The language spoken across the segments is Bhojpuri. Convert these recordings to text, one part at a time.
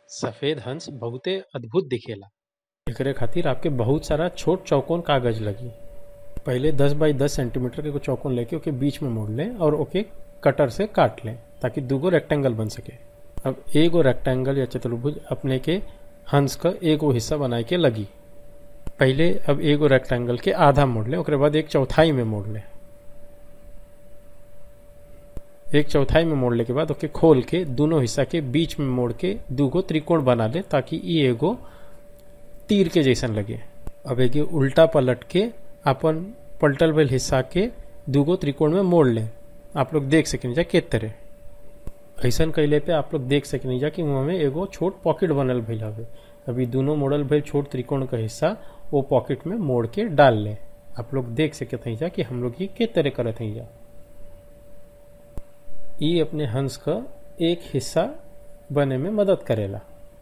सफेद हंस बहुते अद्भुत दिखेला एकरे खातिर आपके बहुत सारा छोट चौकोन कागज लगी पहले 10 बाई 10 सेंटीमीटर के एगो चौकोन लेके ओके बीच में मोड़ लें और ओके कटर से काट लें ताकि दूगो रेक्टेंगल बन सके अब एगो रेक्टेंगल या चतुर्भुज अपने के हंस का एगो हिस्सा बनाए के लगी पहले अब एगो रेक्टेंगल के आधा मोड़ लें ओकरे बाद एक चौथाई में मोड़ लें एक चौथाई में मोड़ले के बाद ओके खोल के दोनों हिस्सा के बीच में मोड़ के दूगो त्रिकोण बना ले ताकि ये एगो तीर के जैसन लगे अब एक उल्टा पलट के अपन पलटल भइल हिस्सा के दूगो त्रिकोण में मोड़ लें आप लोग देख सकें जा के तरह ऐसन कैले पे आप लोग देख सकें जा कि वहाँ में एगो छोट पॉकेट बनल भइल हवे अभी दोनों मोड़ल भइल छोट त्रिकोण का हिस्सा वो पॉकेट में मोड़ के डाल लें आप लोग देख सकते हैं जा कि हम लोग ये के तरह करत हैं जा ये अपने हंस का एक हिस्सा बने में मदद करेला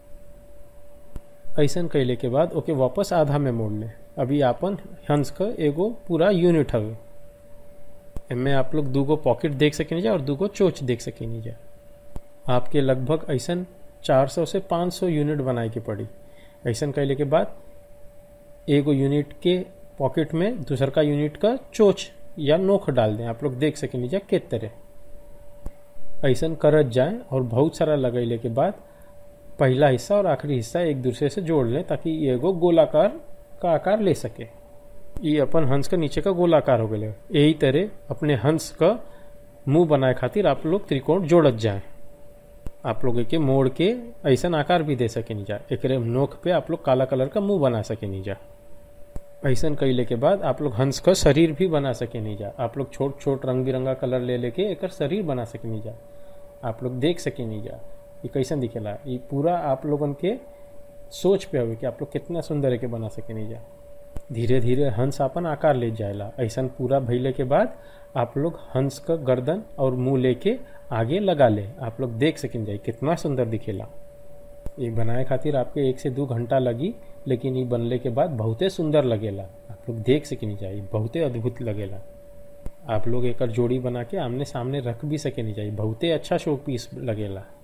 ऐसन कैले के बाद ओके वापस आधा में मोड़ ले अभी आपन हंस का एगो पूरा यूनिट हवे इनमें आप लोग दूगो पॉकेट देख सकें जा और दूगो चोच देख सकें जा आपके लगभग ऐसन 400 से 500 यूनिट बनाए के पड़ी ऐसन कैले के बाद एगो यूनिट के पॉकेट में दूसर का यूनिट का चोच या नोख डाल दें आप लोग देख सकें जा के तरह ऐसन करत जाए और बहुत सारा लगैले के बाद पहला हिस्सा और आखिरी हिस्सा एक दूसरे से जोड़ लें ताकि ये एगो गोलाकार का आकार ले सके ये अपन हंस का नीचे का गोलाकार हो गए यही तरह अपने हंस का मुंह बनाए खातिर आप लोग त्रिकोण जोड़त जाए आप लोग के मोड़ के ऐसा आकार भी दे सके नहीं जा एक नोक पे आप लोग काला कलर का मुंह बना सके नहीं जा ऐसा कैले के बाद आप लोग हंस का शरीर भी बना सके नहीं जा आप लोग छोट छोट रंग बिरंगा कलर ले लेके एक शरीर बना सके नहीं जा आप लोग देख सके नहीं जा ये कैसन दिखेला ये पूरा आप लोगन के सोच पे हवे कि आप लोग कितना सुंदर है के बना सके नहीं जा धीरे धीरे हंस अपन आकार ले जाएला ऐसा पूरा भइले के बाद आप लोग हंस का गर्दन और मुंह लेके आगे लगा ले आप लोग देख सकें जाए कितना सुंदर दिखेला ये बनाए खातिर आपके एक से दो घंटा लगी लेकिन ये बनले के बाद बहुते सुंदर लगेला आप लोग देख सके नहीं जाए बहुते अद्भुत लगेला आप लोग एक जोड़ी बना के आमने सामने रख भी सके नहीं जाए बहुते अच्छा शो पीस लगेला